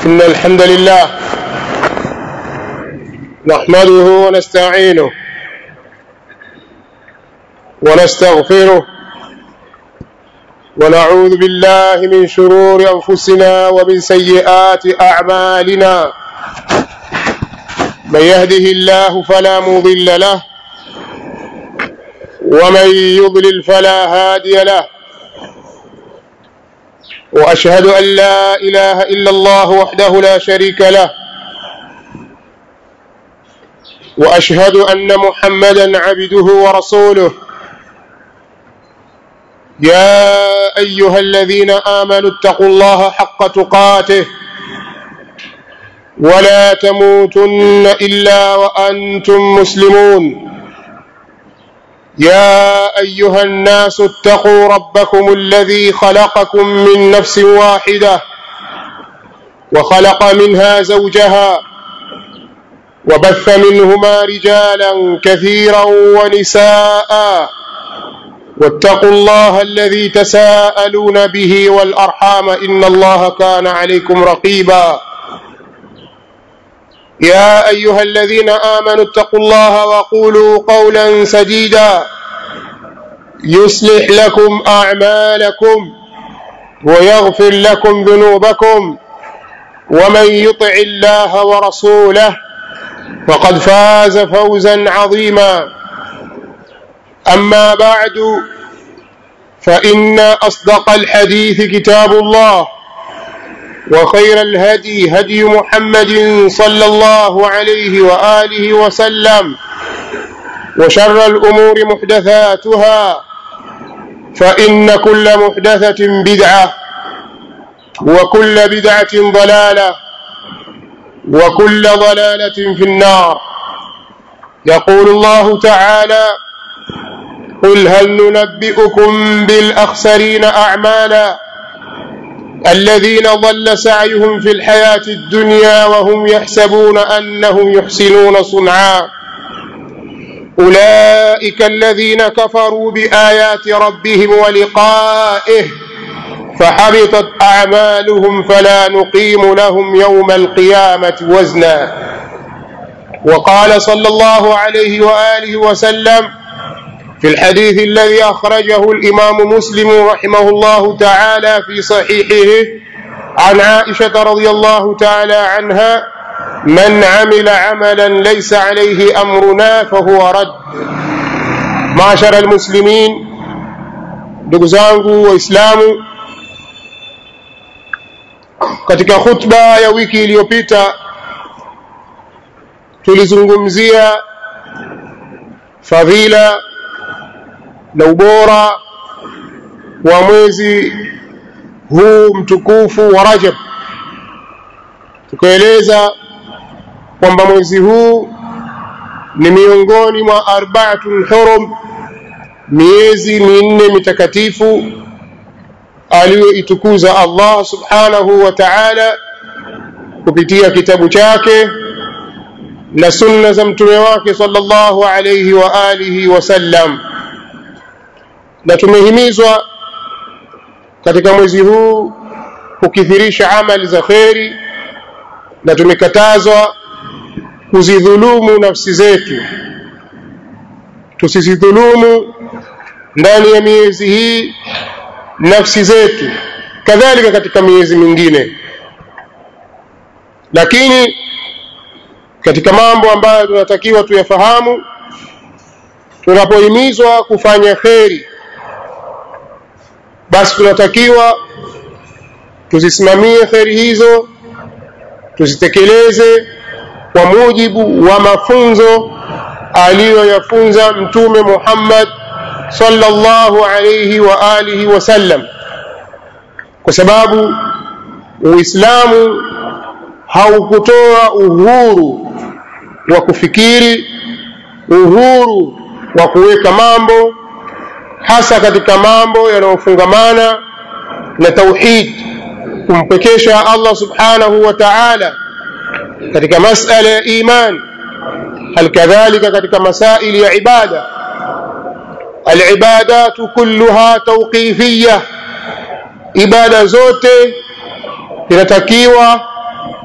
إن الحمد لله نحمده ونستعينه ونستغفره ونعوذ بالله من شرور أنفسنا ومن سيئات أعمالنا من يهده الله فلا مضل له ومن يضلل فلا هادي له واشهد ان لا اله الا الله وحده لا شريك له واشهد ان محمدا عبده ورسوله يا ايها الذين امنوا اتقوا الله حق تقاته ولا تموتن الا وانتم مسلمون يا ايها الناس اتقوا ربكم الذي خلقكم من نفس واحده وخلق منها زوجها وبث منهما رجالا كثيرا ونساء واتقوا الله الذي تساءلون به والارحام ان الله كان عليكم رقيبا يا ايها الذين امنوا اتقوا الله وقولوا قولا سديدا يصلح لكم اعمالكم ويغفر لكم ذنوبكم ومن يطع الله ورسوله فقد فاز فوزا عظيما اما بعد فان اصدق الحديث كتاب الله وخير الهدي هدي محمد صلى الله عليه واله وسلم وشر الامور محدثاتها فان كل محدثه بدعه وكل بدعه ضلاله وكل ضلاله في النار يقول الله تعالى قل هل ننبئكم بالاخسرين اعمالا الذين ضل سعيهم في الحياة الدنيا وهم يحسبون أنهم يحسنون صنعا أولئك الذين كفروا بآيات ربهم ولقائه فحبطت أعمالهم فلا نقيم لهم يوم القيامة وزنا وقال صلى الله عليه وآله وسلم في الحديث الذي أخرجه الإمام مسلم رحمه الله تعالى في صحيحه عن عائشة رضي الله تعالى عنها من عمل عملا ليس عليه أمرنا فهو رد معشر المسلمين ndugu zangu waislamu katika khutba ya wiki iliyopita tulizungumzia fadhila na ubora wa mwezi huu mtukufu wa Rajab tukaeleza kwamba mwezi huu ni miongoni mwa arba'atul hurum miezi minne mitakatifu aliyoitukuza Allah subhanahu wa ta'ala kupitia kitabu chake na sunna za mtume wake sallallahu alayhi wa alihi wasallam na tumehimizwa katika mwezi huu kukithirisha amali za kheri na tumekatazwa kuzidhulumu nafsi zetu tusizidhulumu ndani ya miezi hii nafsi zetu kadhalika katika miezi mingine lakini katika mambo ambayo tunatakiwa tuyafahamu tunapohimizwa kufanya kheri basi tunatakiwa tuzisimamie kheri hizo tuzitekeleze kwa mujibu wa mafunzo aliyoyafunza mtume Muhammad sallallahu alayhi wa alihi wasallam kwa sababu Uislamu haukutoa uhuru wa kufikiri uhuru wa kuweka mambo hasa katika mambo yanayofungamana na tauhid kumpekesha Allah subhanahu wa ta'ala katika masala ya iman halikadhalika katika masaili ya ibada alibadatu kulluha tawqifiyya ibada zote inatakiwa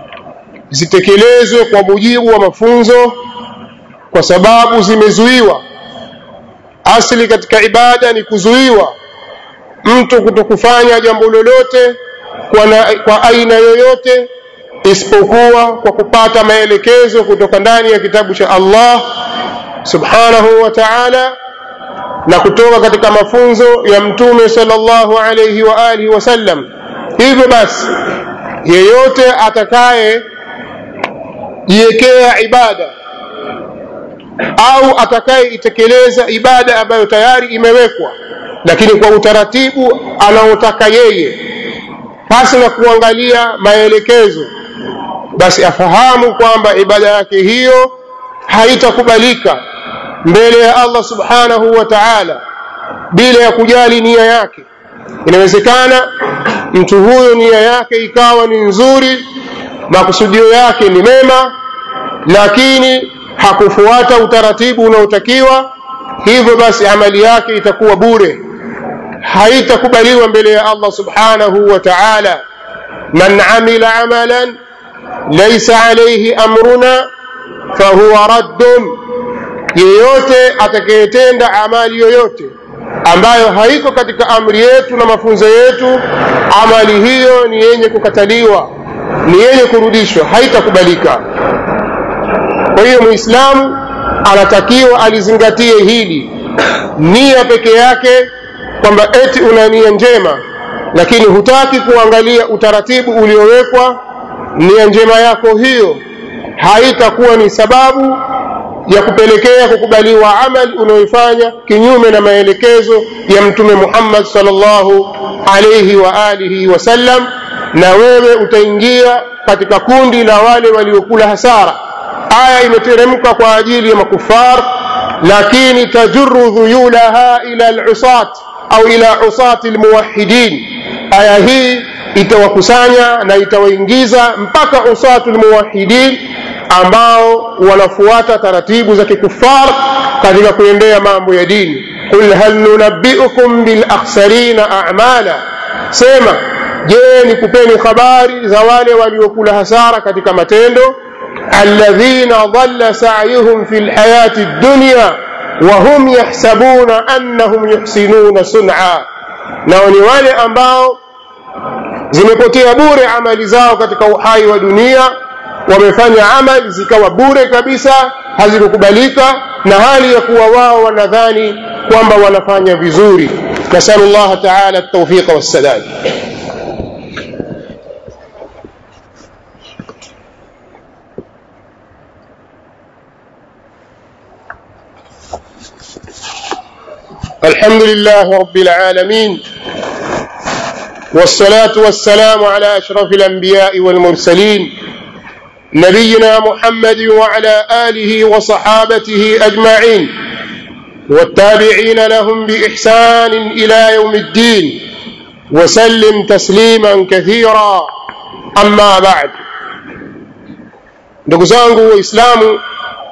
zitekelezwe kwa mujibu wa mafunzo kwa sababu zimezuiwa asili katika ibada ni kuzuiwa mtu kutokufanya jambo lolote kwa, na, kwa aina yoyote isipokuwa kwa kupata maelekezo kutoka ndani ya kitabu cha Allah subhanahu wa ta'ala na kutoka katika mafunzo ya mtume sallallahu alayhi wa alihi wasallam hivyo basi yeyote atakaye jiwekea ibada au atakayeitekeleza ibada ambayo tayari imewekwa lakini kwa utaratibu anaotaka yeye pasi na kuangalia maelekezo basi afahamu kwamba ibada yake hiyo haitakubalika mbele ya Allah subhanahu wa ta'ala bila ya kujali nia yake inawezekana mtu huyo nia yake ikawa ni nzuri makusudio yake ni mema lakini hakufuata utaratibu unaotakiwa hivyo basi amali yake itakuwa bure haitakubaliwa mbele ya Allah subhanahu wa ta'ala man amila amalan laysa alayhi amruna fahuwa raddun yeyote atakayetenda amali yoyote ambayo haiko katika amri yetu na mafunzo yetu amali hiyo ni yenye kukataliwa ni yenye kurudishwa haitakubalika kwa hiyo muislamu anatakiwa alizingatie hili nia peke yake kwamba eti una nia njema lakini hutaki kuangalia utaratibu uliowekwa nia njema yako hiyo haitakuwa ni sababu ya kupelekea kukubaliwa amali unayoifanya kinyume na maelekezo ya mtume Muhammad sallallahu alayhi wa alihi wasallam na wewe utaingia katika kundi la wale waliokula hasara aya imeteremka kwa ajili ya makufar lakini tajurru dhuyulaha ila al-usat au ila usati almuwahhidin aya hii itawakusanya na itawaingiza mpaka usatu almuwahhidin ambao wanafuata taratibu za kikufar katika kuendea mambo ya dini qul hal nunabbiukum bil akhsarina a'mala sema je nikupeni habari za wale waliokula hasara katika matendo alladhina dhalla sa'yuhum fil hayati dunya وهم يحسبون أنهم يحسنون صنعا nao ni wale ambao zimepotea bure amali zao katika uhai wa dunia wamefanya amali zikawa bure kabisa hazikukubalika na hali ya kuwa wao wanadhani kwamba wanafanya vizuri nasalu llaha taala at-tawfiq was-sadad الحمد لله رب العالمين والصلاة والسلام على أشرف الأنبياء والمرسلين نبينا محمد وعلى آله وصحابته أجمعين والتابعين لهم بإحسان إلى يوم الدين وسلم تسليما كثيرا أما بعد ndugu zangu waislamu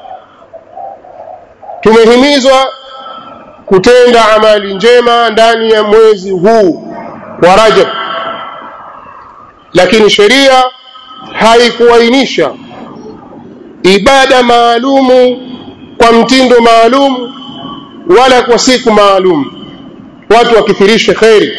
tumehimizwa kutenda amali njema ndani ya mwezi huu wa Rajab, lakini sheria haikuainisha ibada maalumu kwa mtindo maalum wala kwa siku maalum, watu wakithirishe kheri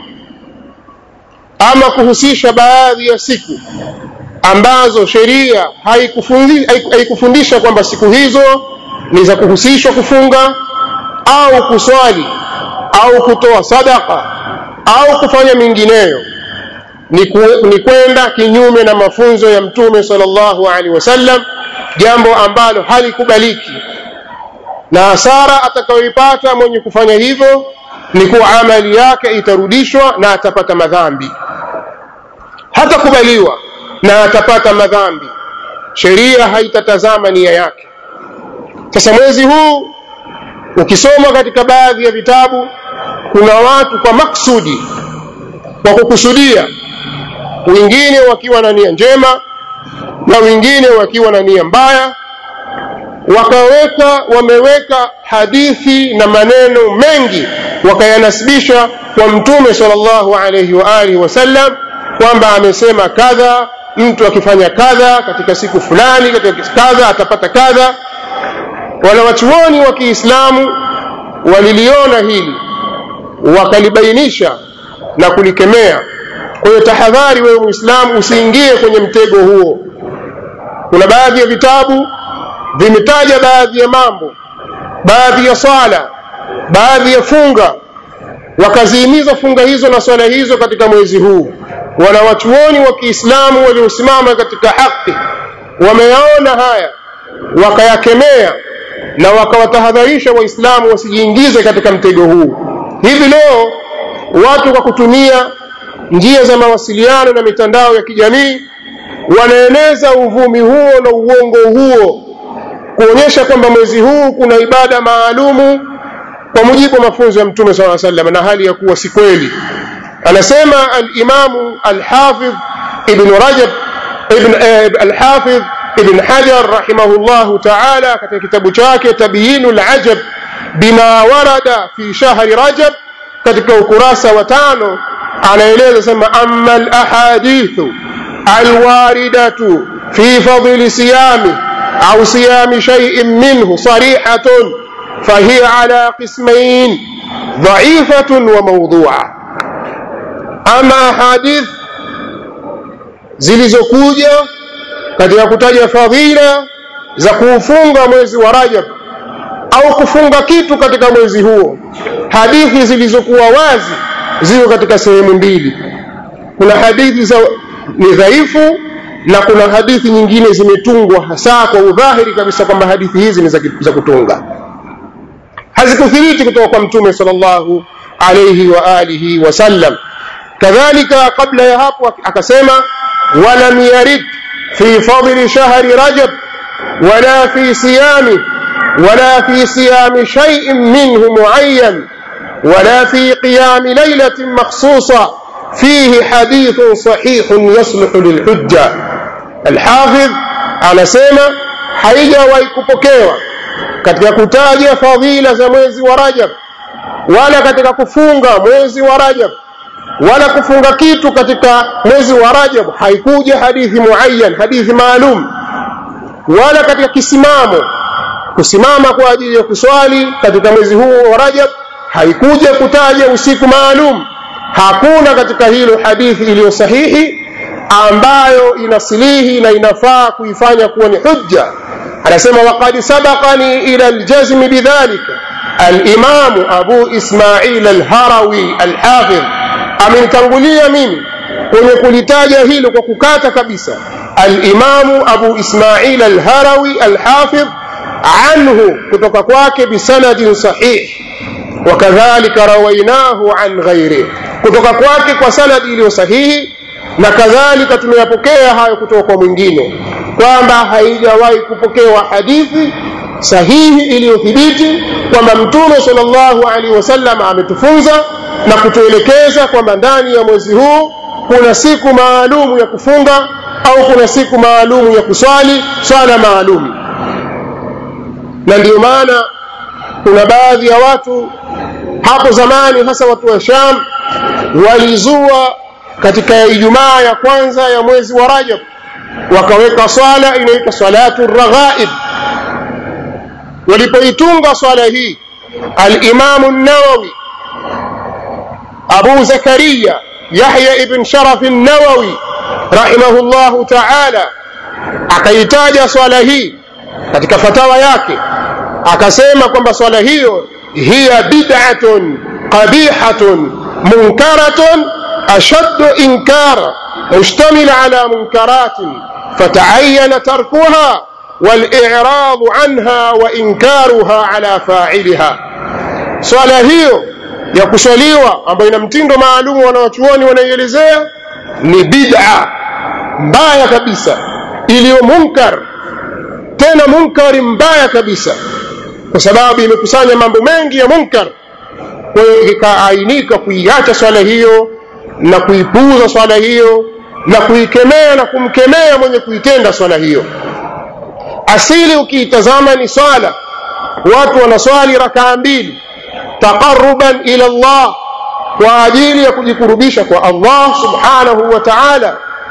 ama kuhusisha baadhi ya siku ambazo sheria haikufundisha, haikufundisha kwamba siku hizo ni za kuhusishwa kufunga au kuswali au kutoa sadaka au kufanya mingineyo ni, ku, ni kwenda kinyume na mafunzo ya mtume sallallahu alaihi wasallam jambo ambalo halikubaliki na hasara atakayoipata mwenye kufanya hivyo ni kuwa amali yake itarudishwa na atapata madhambi hatakubaliwa na atapata madhambi sheria haitatazama nia yake sasa mwezi huu ukisoma katika baadhi ya vitabu kuna watu kwa maksudi kwa kukusudia wengine wakiwa na nia njema na wengine wakiwa na nia mbaya wakaweka wameweka hadithi na maneno mengi wakayanasibisha kwa mtume sallallahu alayhi wa alihi wasallam kwamba amesema kadha mtu akifanya kadha katika siku fulani katika kadha atapata kadha wanawachuoni wa kiislamu waliliona hili wakalibainisha na kulikemea kwa hiyo tahadhari wewe muislamu usiingie kwenye mtego huo kuna baadhi ya vitabu vimetaja baadhi ya mambo baadhi ya swala baadhi ya funga wakazihimiza funga hizo na swala hizo katika mwezi huu wanawachuoni wa kiislamu waliosimama katika haki wameyaona haya wakayakemea na wakawatahadharisha waislamu wasijiingize katika mtego huu hivi leo watu kwa kutumia njia za mawasiliano na mitandao ya kijamii wanaeneza uvumi huo na uongo huo kuonyesha kwamba mwezi huu kuna ibada maalumu kwa mujibu wa mafunzo ya mtume saa salam na hali ya kuwa si kweli anasema alimamu alhafidh ibnu rajab ibn, eh, alhafidh ibn hajar rahimahullahu taala katika kitabu chake tabyinu lajab bima warada fi shahri rajab katika ukurasa wa tano anaeleza sema ama lahadithu alwaridatu fi fadli siyami au siyami shaiin minhu sarihatun فهي على قسمين ضعيفة وموضوعة أما أحاديث zilizokuja katika kutaja fadhila za kuufunga mwezi wa Rajab au kufunga kitu katika mwezi huo. Hadithi zilizokuwa wazi ziko katika sehemu mbili. Kuna hadithi za ni dhaifu na kuna hadithi nyingine zimetungwa hasa kwa udhahiri kabisa kwamba hadithi hizi ni za kutunga hazikuthibiti kutoka kwa mtume sallallahu alayhi wa alihi wasallam kadhalika kabla ya hapo akasema walam yarid fi fadli shahri rajab wala fi siyami ولا في صيام شيء منه معين ولا في قيام ليلة مخصوصة فيه حديث صحيح يصلح للحجة الحافظ على سيما حيجا ويكبكيوا katika kutaja fadhila za mwezi wa Rajab wala katika kufunga mwezi wa Rajab wala kufunga kitu katika mwezi wa Rajab haikuja hadithi muayyan hadithi maalum wala katika kisimamo kusimama kwa ajili ya kuswali katika mwezi huu wa Rajab haikuja kutaja usiku maalum hakuna katika hilo hadithi iliyo sahihi ambayo inasilihi na inafaa kuifanya kuwa ni hujja anasema waqad sabaqani ila aljazmi bidhalika alimamu abu ismail alharawi alhafidh amenitangulia mimi kwenye kulitaja hilo kwa kukata kabisa alimamu abu ismail alharawi alhafidh anhu kutoka kwake bisanadin sahih wakadhalika rawainahu an ghairihi kutoka kwake kwa sanadi iliyo sahihi na kadhalika tumeyapokea hayo kutoka kwa mwingine kwamba haijawahi kupokewa hadithi sahihi iliyothibiti kwamba mtume sallallahu alaihi wasallam ametufunza na kutuelekeza kwamba ndani ya mwezi huu kuna siku maalumu ya kufunga au kuna siku maalumu ya kuswali swala maalumu na ndiyo maana kuna baadhi ya watu hapo zamani hasa watu wa Sham walizua katika Ijumaa ya kwanza ya mwezi wa Rajab wakaweka swala inaitwa salatu raghaib walipoitunga swala hii al-Imam an-Nawawi Abu Zakaria Yahya ibn Sharaf an-Nawawi rahimahullahu ta'ala akaitaja swala hii katika fatawa yake akasema kwamba swala hiyo hiya bid'atun qabihatun munkaratun ashaddu inkara mushtamil ala munkaratin fata'ayyana tarkuha والإعراض عنها وإنكارها على فاعلها swala hiyo ya kuswaliwa ambayo ina mtindo maalum wanawachuoni wanaielezea ni bid'a mbaya kabisa iliyo munkar tena munkari mbaya kabisa kwa sababu imekusanya mambo mengi ya munkar kwa hiyo ikaainika kuiacha swala hiyo na kuipuuza swala hiyo na kuikemea na kumkemea mwenye kuitenda swala hiyo asili ukiitazama ni swala watu wanaswali rakaa mbili taqarruban ila Allah kwa ajili ya kujikurubisha kwa Allah subhanahu wa ta'ala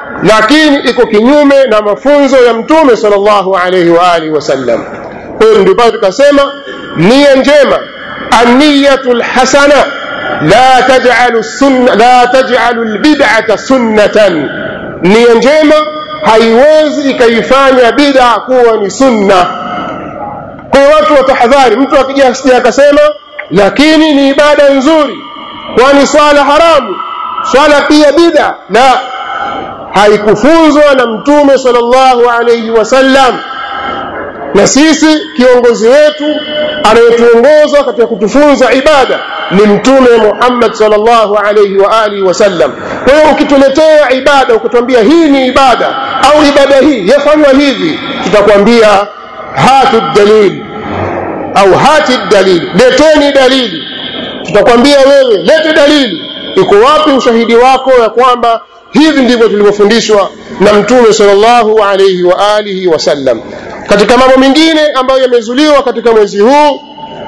lakini iko kinyume na mafunzo ya mtume sallallahu alaihi wa alihi wasallam kwa hiyo ndio pale tukasema nia njema anniyatu lhasana la taj'alu sunna la taj'alu albid'ata sunnatan nia njema haiwezi ikaifanya bid'a kuwa ni sunna kwa watu watahadhari mtu akija asije akasema lakini ni ibada nzuri kwani swala haramu swala pia bid'a la haikufunzwa na mtume sallallahu alayhi wasallam na sisi kiongozi wetu anayetuongoza katika kutufunza ibada ni mtume Muhammad sallallahu alayhi wa alihi wasallam kwa hiyo ukituletea ibada ukituambia hii ni ibada au ibada hii yafanywa hivi tutakwambia hatu dalil au hati dalili leteni dalili tutakwambia wewe lete dalili iko wapi ushahidi wako ya kwamba hivi ndivyo tulivyofundishwa na mtume sallallahu alayhi wa alihi wasallam katika mambo mengine ambayo yamezuliwa katika mwezi huu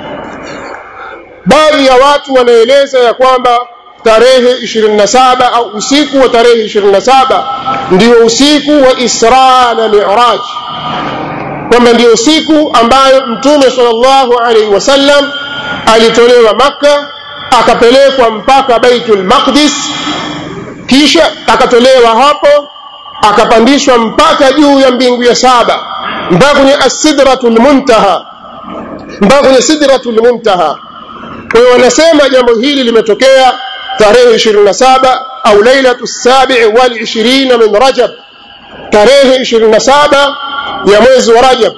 baadhi ya watu wanaeleza ya kwamba tarehe 27 au usiku wa tarehe 27 ndio usiku wa Isra na Mi'raj kwamba ndio siku ambayo mtume sallallahu alaihi wasallam alitolewa Makka akapelekwa mpaka Baitul Maqdis kisha akatolewa hapo akapandishwa mpaka juu ya mbingu ya saba mpaka kwenye as-sidratul muntaha mpaka kwenye sidratul muntaha kwa hiyo wanasema jambo hili limetokea tarehe 27 au lailatu sabi wal 20 min rajab tarehe 27 ya mwezi wa rajab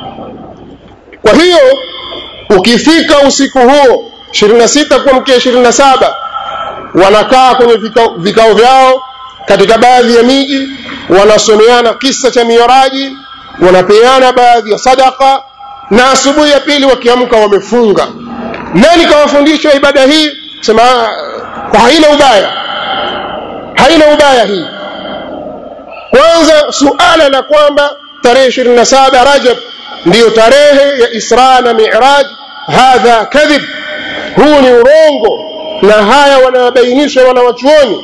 kwa hiyo ukifika usiku huo 26 kuamkia 27 wanakaa kwenye vikao, vikao vyao katika baadhi ya miji wanasomeana kisa cha miraji wanapeana baadhi ya sadaka na asubuhi ya pili wakiamka wamefunga nani kawafundisha ibada hii sema haina ubaya haina ubaya hii kwanza suala la kwamba tarehe 27 rajab ndiyo tarehe ya isra na miraj hadha kadhib huu ni urongo na haya wanabainisha wanawachuoni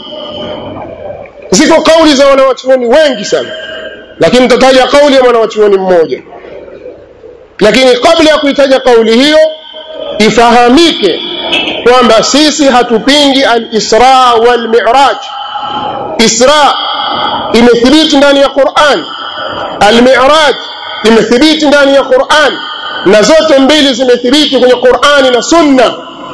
ziko kauli za wanawachuoni wengi sana lakini nitataja kauli ya mwanawachuoni mmoja lakini kabla ya kuitaja kauli hiyo ifahamike kwamba sisi hatupingi al-Isra wal Mi'raj Isra imethibiti ndani ya Qur'an al-Mi'raj imethibiti ndani ya Qur'an na zote mbili zimethibiti kwenye Qur'ani na Sunna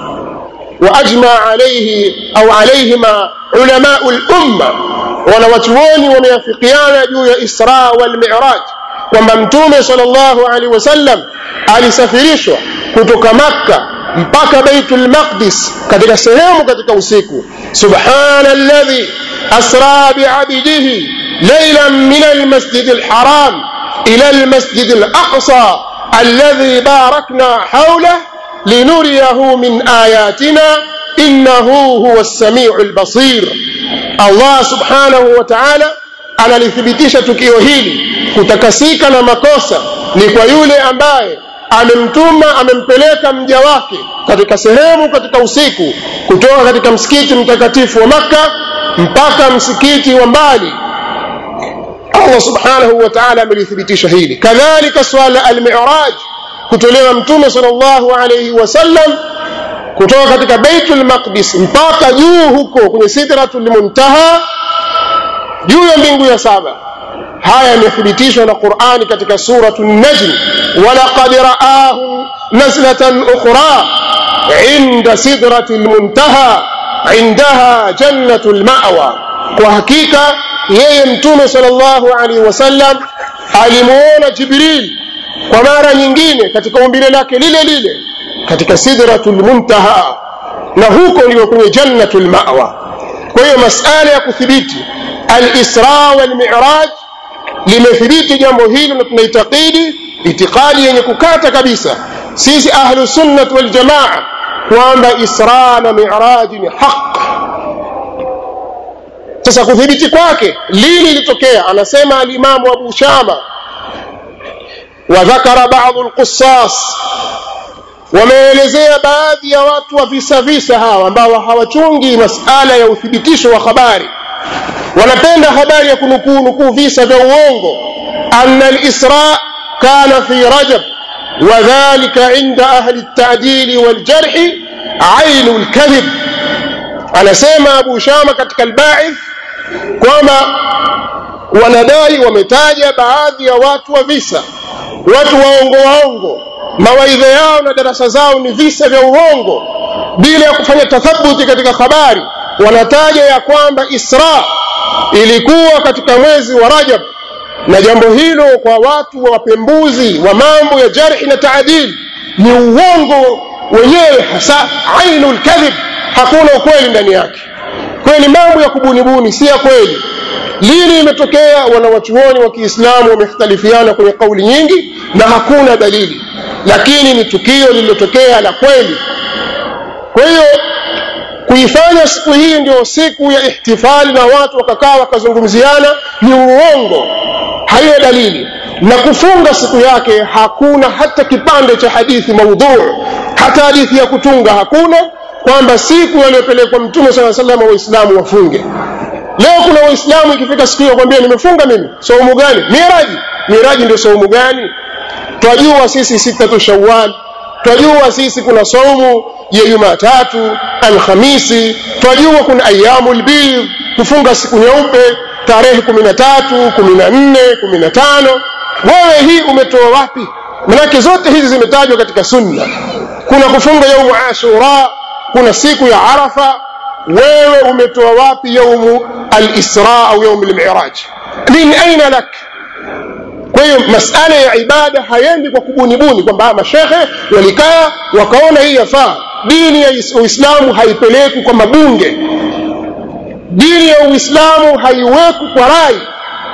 واجمع عليه او عليهما علماء الامه wanawachuoni wameafikiana juu ya Isra wal Mi'raj kwamba Mtume sallallahu alaihi wasallam alisafirishwa kutoka Makka mpaka Baitul Maqdis katika sehemu katika usiku subhanalladhi asra bi'abdihi laylan min al-masjid al-haram ila al-masjid al-aqsa alladhi barakna hawlahu linuriyahu min ayatina innahu huwa as-sami'u al-basir Allah subhanahu wa ta'ala analithibitisha tukio hili kutakasika na makosa ni kwa yule ambaye amemtuma amempeleka mja wake katika sehemu katika usiku kutoka katika msikiti mtakatifu wa Makka mpaka msikiti wa mbali Allah subhanahu wa ta'ala amelithibitisha hili kadhalika swala al-mi'raj kutolewa mtume sallallahu alayhi wasallam kutoka katika Baitul Maqdis mpaka juu huko kwenye Sidratul Muntaha juu ya mbingu ya saba haya yamethibitishwa na Qur'ani katika suratul Najm walaqad ra'ahu nazlatan ukhra 'inda sidratil muntaha 'indaha jannatul ma'wa kwa hakika yeye mtume sallallahu alaihi wasallam alimuona Jibril kwa mara nyingine katika umbile lake lile lile katika sidratul muntaha na huko ndio kwenye jannatul ma'wa kwa hiyo masala ya kuthibiti al-isra wal mi'raj limethibiti jambo hilo na tunaitakidi itikadi yenye kukata kabisa sisi ahlu sunnah wal jamaa kwamba isra na mi'raj ni haq sasa kuthibiti kwake lini ilitokea anasema al-imamu Abu Shama وذكر بعض القصاص wameelezea baadhi ya watu wa visa visa hawa ambao hawachungi masala ya uthibitisho wa habari wanapenda habari ya kunukuu nukuu visa vya uongo anna alisra kana fi rajab وذلك عند أهل التعديل والجرح عين الكذب anasema abu shama katika albaith kwamba wanadai wametaja baadhi ya watu wa visa watu waongo waongo mawaidha yao na darasa zao ni visa vya uongo bila ya kufanya tathabuti katika habari wanataja ya kwamba isra ilikuwa katika mwezi wa rajab na jambo hilo kwa watu wa wapembuzi wa mambo ya jarhi na taadili ni uongo wenyewe hasa ainul kadhib hakuna ukweli ndani yake kwayo ni mambo ya kubunibuni si ya kweli lini imetokea wanawachuoni wa kiislamu wamekhtalifiana kwenye kauli nyingi na hakuna dalili lakini ni tukio lililotokea la kweli kwa hiyo kuifanya siku hii ndio siku ya ihtifali na watu wakakaa wakazungumziana ni uongo hayo dalili na kufunga siku yake hakuna hata kipande cha hadithi maudhuu hata hadithi ya kutunga hakuna kwamba siku aliyopelekwa mtume saa salama waislamu wafunge leo kuna waislamu ikifika siku hiyo kwambia nimefunga mimi saumu gani miraji miraji ndio saumu gani twajua sisi sitatu shawal twajua sisi kuna saumu ya jumatatu alhamisi twajua kuna ayamu lbidh kufunga siku nyeupe tarehe kumi na tatu kumi na nne kumi na tano wewe hii umetoa wapi manake zote hizi zimetajwa katika sunna kuna kufunga yaumu ashura kuna siku ya arafa wewe umetoa wapi yaumu alisra au yaumu lmiraj min aina lak kwa hiyo masala ya ibada haendi kwa kubunibuni kwamba mashekhe walikaa wakaona hii yafaa dini ya uislamu haipelekwi kwa mabunge dini ya uislamu haiwekwi kwa rai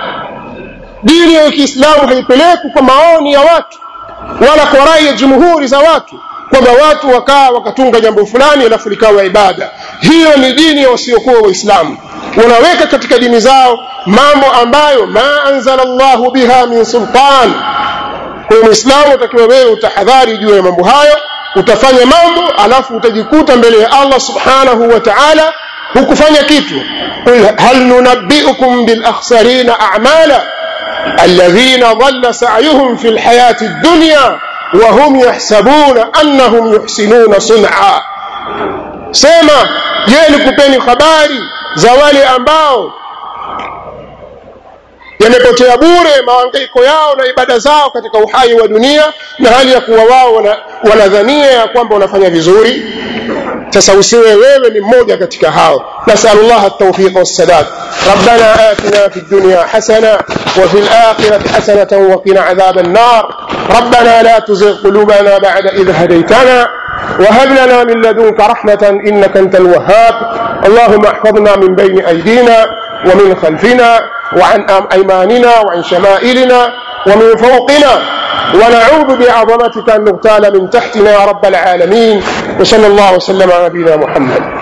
dini ya kiislamu haipelekwi kwa maoni ya watu wala kwa rai ya jumhuri za watu kwamba watu wakaa wakatunga jambo fulani alafu likawa ibada hiyo ni dini ya wasiokuwa waislamu wanaweka katika dini zao mambo ambayo ma anzala llahu biha min sultan kwa hiyo mwislamu utakiwa wewe utahadhari juu ya mambo hayo utafanya mambo alafu utajikuta mbele ya allah subhanahu wa taala hukufanya kitu qul hal nunabbiukum bilakhsarina amala alladhina dhalla sa'yuhum fi lhayati ad-dunya وهم يحسبون أنهم يحسنون صنعا sema je nikupeni habari za wale ambao yamepotea bure maangaiko yao na ibada zao katika uhai wa dunia na hali ya kuwa wao wanadhania ya kwamba wanafanya vizuri sasa usiwe wewe ni mmoja katika hao nasalu llah التوفيق والسداد ربنا آتنا في الدنيا حسنة وفي الآخرة حسنة وقنا عذاب النار ربنا لا تزغ قلوبنا بعد إذ هديتنا وهب لنا من لدنك رحمة إنك أنت الوهاب اللهم احفظنا من بين أيدينا ومن خلفنا وعن أيماننا وعن شمائلنا ومن فوقنا ونعوذ بعظمتك أن نغتال من تحتنا يا رب العالمين وصلى الله وسلم على نبينا محمد